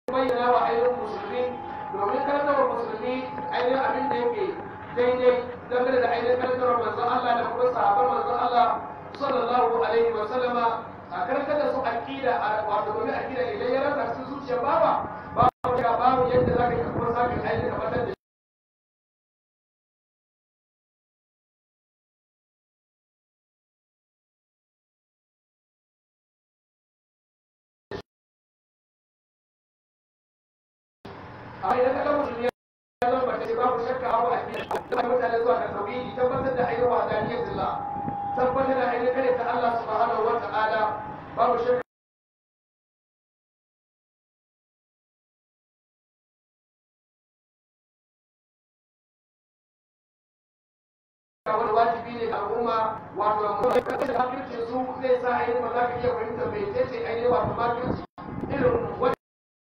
bayyana wa ainihin musulmi domin karantar musulmi ainihin abin da yake daidai dangane da ainihin karantar manzon Allah da kuma sahabbar manzon Allah sallallahu alaihi wa sallama a karantar da su aqida wato domin aqida idan ya rasa cikin zuciyar baba babu ya babu yadda zaka yi kuma sakin ainihin tabbatar da a idan ka ga musulmi ya zama mace babu shakka abu a cikin da mutane zuwa ga tauhidi tabbatar da ayyuka wa daniyar zilla tabbatar da ayyuka kare ta Allah subhanahu wa ta'ala babu shakka wani wajibi ne ga al'umma wato da makirci su zai sa ainihin ba za ka iya fahimta mai ce ainihin wato makirci irin wani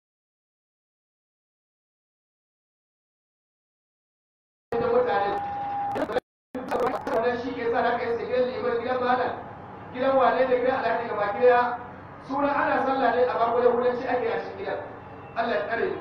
mutane shi ke sa haka yasa gidan liman gidan malam gidan wane da gidan alhaji gaba gida suna ana sallah ne a bako da kudanci ake a cikin gidan Allah ya tsare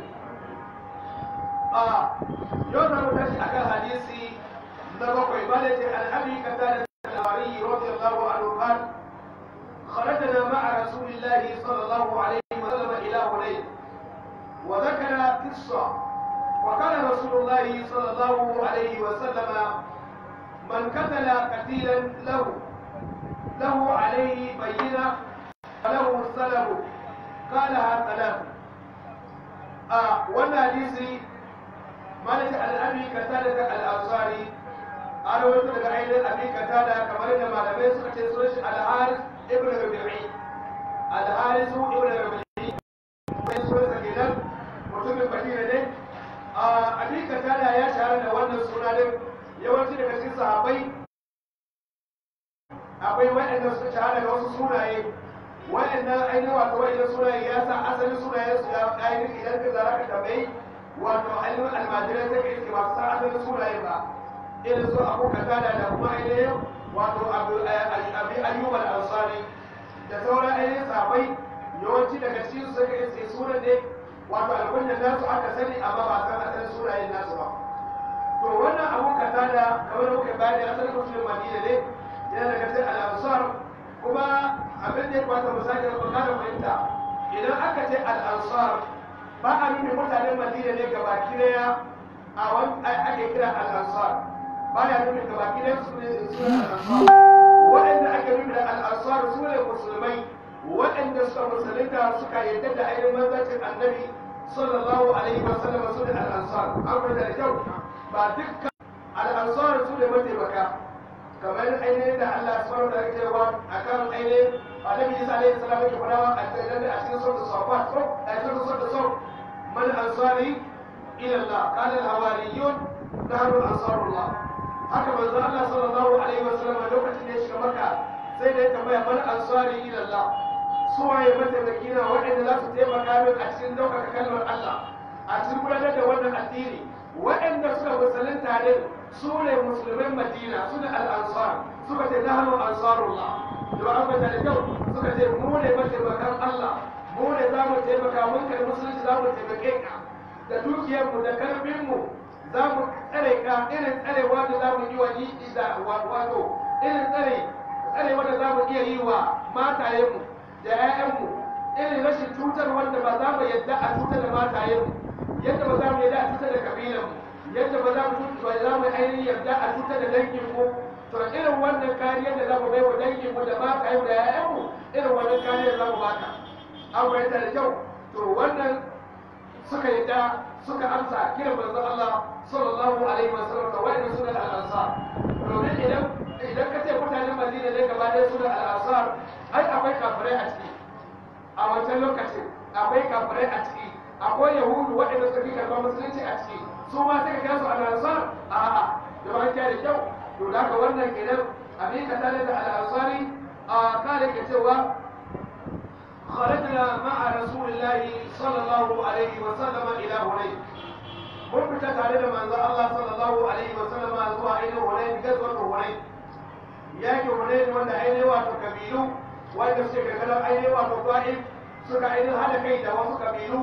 a yau za mu tashi akan hadisi na bakwai ba da ce al'abi ka ta da al'amari radiyallahu anhu kan خرجنا مع رسول الله صلى الله عليه وسلم إلى هنين وذكر قصة وقال رسول الله صلى الله عليه وسلم من قتل قتيلا له له عليه بينة فله سلب قالها ثلاث آه وانا حديثي مالك الأبي قتادة الأنصاري أنا قلت لك عين الأبي قتادة كما إن ما لم يسمع تسوش الحارث ابن ربيعي الحارث ابن ربيعي من سورة الجنة mutumin Madina ne a Abi Katada ya shahara da wannan suna din yawanci daga cikin sahabbai akwai waɗanda suka shahara da wasu sunaye waɗannan ainihin wato waɗannan sunaye ya sa asalin sunaye su ya ainihin idan ka zara ka tambayi wato ainihin almajirai sai ka iske masu sa asalin sunaye ba irin su abu katada da kuma ainihin wato abu ayyub al-ansari da sauran ainihin sahabbai yawanci daga cikin su sai ka iske sunan ne wato alkunyan nasu aka sani amma ba san asalin sunayen nasu ba to wannan abu katada kamar da muka bayani asalin musulmin madina ne yana daga cikin al'ansar kuma abin da ya kwata mu sake bukata fahimta idan aka ce al'ansar ba a nuna mutanen madina ne ga baki daya a wani ake kira al'ansar ba ya nuna ga baki daya su ne suna al'ansar waɗanda ake nuna da al'ansar su ne musulmai waɗanda suka musulunta suka yadda da ainihin manzancin annabi sallallahu alaihi wa sallam su ne al'ansar an fahimta da kyau ba dukkan al'ansar su ne mataimaka kamar ainihin da Allah subhanahu wa ta'ala ke wa akan ainihin annabi Isa alaihi salam yake fadawa a cikin a cikin sura safat ko a cikin sura safat man ansari ila Allah qala al hawariyun nahnu ansarullah haka manzo Allah sallallahu alaihi wa sallam lokacin da ya shiga Makka sai da ya tambaya man ansari ila Allah suwaye mataimaki na waɗanda za su taimaka min a cikin ɗaukaka kalmar Allah a cikin gudanar da wannan addini waɗanda suka musulunta ne su ne musulmin madina su ne al'ansar suka ce na hannu ansarullah da an bata da kyau suka ce mu ne mataimakan Allah mu ne za mu taimaka mun kai musulunci za mu taimake ka da dukiyarmu da karfinmu za mu tsare ka irin tsarewa da za mu yi wa yi da wato irin tsare tsarewa da za mu iya yi wa matayenmu da 'ya'yanmu irin rashin cutar wanda ba za mu yadda a cutar da matayenmu yadda ba za mu yadda a cutar da kabilanmu yadda ba za mu ba za mu ainihin yarda a cutar da dangin mu to irin wannan kariyar da za mu bai wa dangin mu da mata yau da yayan mu irin wannan kariyar za mu baka an fahimta da kyau to wannan suka yadda suka amsa kiran manzon Allah sallallahu alaihi wa sallam da wa'annan sunan al-ansar domin idan idan ka ce mutanen Madina ne gaba ɗaya sunan al-ansar ai akwai kafirai a ciki a wancan lokacin akwai kafirai a ciki akwai yahudu waɗanda suka fi karɓar musulunci a ciki su ma sai ka kira su al-ansar a'a da ba da kyau to da ka wannan kenan abin ka tare da al-ansari a kare ke cewa خرجنا مع رسول الله صلى الله عليه وسلم إلى هنين mun fita tare da manzo Allah sallallahu alaihi wa sallam zuwa ainihin Hunayn gazwar Hunayn yaki Hunayn wanda ainihin wato kabilu wanda suke karkarar ainihin wato Ta'if suka ainihin hada kai da wasu kabilu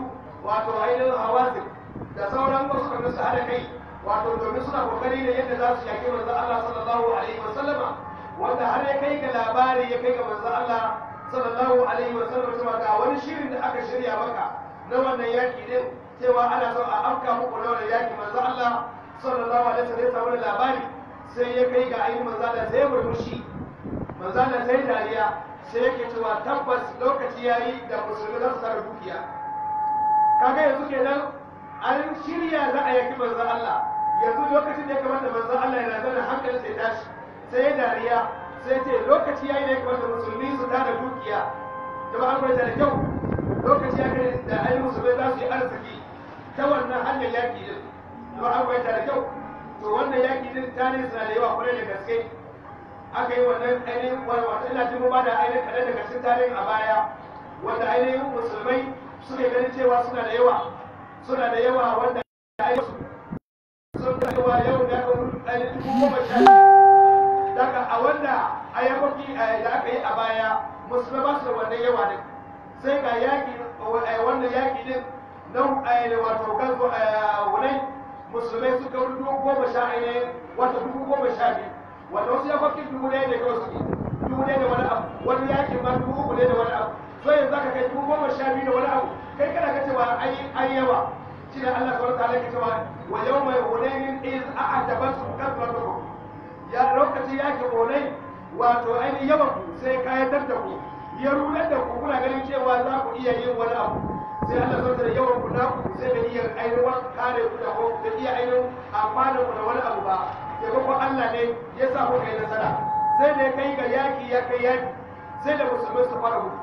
wato ainihin hawazin da sauran wasu kan su haɗa kai wato domin suna kokari da yadda za su yaƙi manzo Allah sallallahu alaihi wa sallama wanda har ya kai ga labari ya kai ga manzo Allah sallallahu alaihi wa sallam cewa ga wani shirin da aka shirya maka na wannan yaƙi din cewa ana son a afka muku na wannan yaƙi manzo Allah sallallahu alaihi wa sallam ya samu labari sai ya kai ga ainihin manzo Allah sai ya murmushi manzo Allah sai dariya sai yake cewa tabbas lokaci yayi da musulmi za su tara dukiya kaga yanzu kenan an shirya za a yaki manzo Allah yanzu lokacin da ya kamata manzo Allah yana zana hankalin sai tashi sai ya dariya sai ce lokaci yayi da ya kamata musulmi su tara dukiya jama'a an da kyau lokaci ya kai da ai musulmai za su yi arziki ta wannan hanyar yaki din jama'a an da kyau to wannan yaki din tarihi suna da yawa kwarai da gaske aka yi wannan ainihin wata ina jin ba da ainihin kaɗan daga cikin tarihin a baya wanda ainihin musulmai suke ganin cewa suna da yawa suna da yawa wanda ainihin sun da yawa yau da ainihin dubu goma sha daga a wanda a yakoki da aka yi a baya musulmai ba su da wannan yawa din sai ga yaƙi wannan yaƙi din nan ainihin wato gazo wunai musulmai suka wuri dubu goma sha ainihin wata dubu goma sha biyu wanda wasu yakokin dubu ɗaya ne kawai suke dubu ɗaya da wani abu wani yaƙin ma dubu uku ne da wani abu so yanzu zaka kai dubu goma sha biyu da wani abu kai kana ga cewa ai yawa shi ne Allah subhanahu wa ta'ala ke cewa wa yawma hunainin iz a'jabatkum kathratukum ya lokaci yake hunai wato ainihin yawan ku sai kayatar da ku ya rular da ku kuna ganin cewa za ku iya yin wani abu sai Allah subhanahu da yawan ku naku sai da iya ainihin kare ku da ku da iya ainihin amfana ku da wani abu ba taimakon Allah ne ya sa kuka yi nasara sai da ya kai ga yaki ya kai yaki sai da musulmai su fara gudu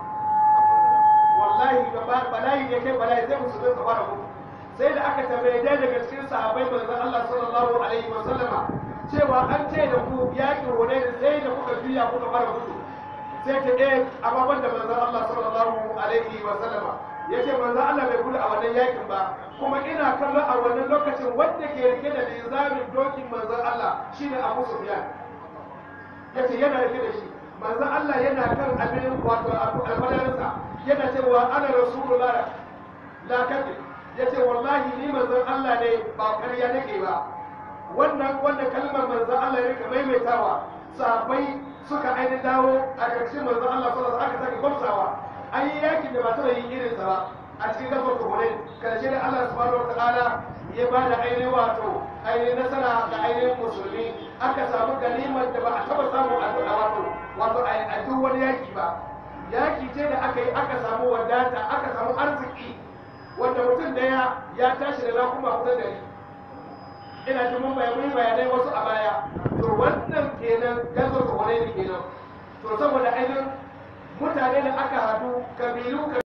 wallahi bala'i ne kai bala'i sai musulmai su fara gudu sai da aka tambaye dai daga cikin sahabbai manzon Allah sallallahu alaihi wa sallama cewa an ce da ku yakin hore da sai da kuka juya kuka fara gudu sai ta eh ababan da manzon Allah sallallahu alaihi wa sallama yace manzon Allah bai gudu a wannan yakin ba kuma ina kallon a wannan lokacin wanda ke rike da lizamin dokin manzon Allah shine Abu Sufyan yace yana rike da shi manzon Allah yana kan abin wato alfadarinsa yana cewa ana rasulullah la kadib yace wallahi ni manzon Allah ne ba ƙarya nake ba wannan wanda kalmar manzon Allah ya rika maimaitawa sahabbai suka aini dawo a ƙarshen manzon Allah sallallahu alaihi wasallam aka sake gwamsawa an yi yakin da ba taɓa yin irinsa ba a cikin gasar tuhunin karshe da Allah subhanahu wa ta'ala ya ba da ainihin wato ainihin nasara ga ainihin musulmi aka samu ganimar da ba a taɓa samu a wato wato a duk wani yaki ba yaki ce da aka yi aka samu wadata aka samu arziki wanda mutum daya ya tashi da rakuma kusan dari ina jin mun bayanai wasu a baya to wannan kenan gasar tuhunin kenan to saboda ainihin mutane da aka haɗu kabilu